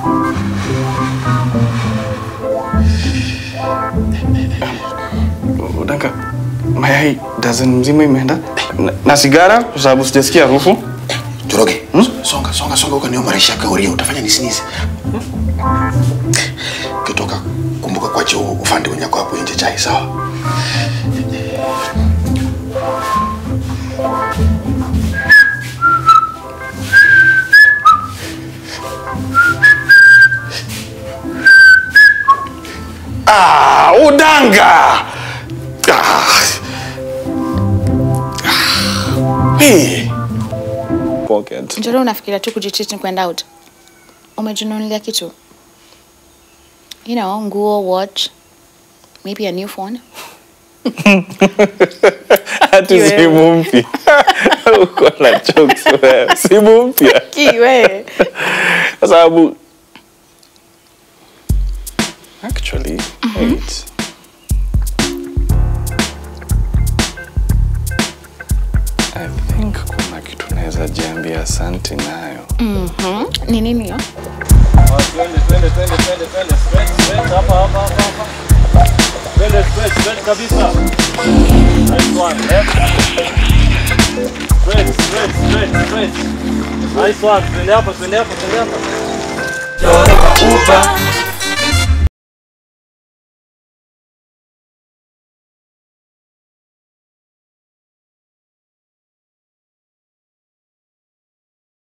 Udanka, mayai dozen mzima imeenda na, na sigara kwa sababu sijasikia harufu. Njoroge, songa songa songa huko marisha kauria utafanya nisinize. Kitoka kumbuka kuacha ufande wenyako hapo nje chai sawa? Ah, udanga. Ah. Hey. Pocket. Njoro, unafikiria tu kujitreat ni kwenda out? Umejinunulia kitu? You know, nguo, watch, maybe a new phone. Hati Kiwewe. simu mpya. Uko na jokes wewe. Simu mpya. Kiwe. Kwa sababu actually wait. I think kuna kitu naweza jiambia asante nayo. Mhm. Ni nini hiyo? Twende, twende, twende, twende, twende. Straight, straight, hapa, hapa, hapa, hapa. Twende, straight, straight kabisa. Nice one, left. Straight, straight, straight, straight. Nice one. Twende hapa, twende hapa, twende hapa. Joroba uba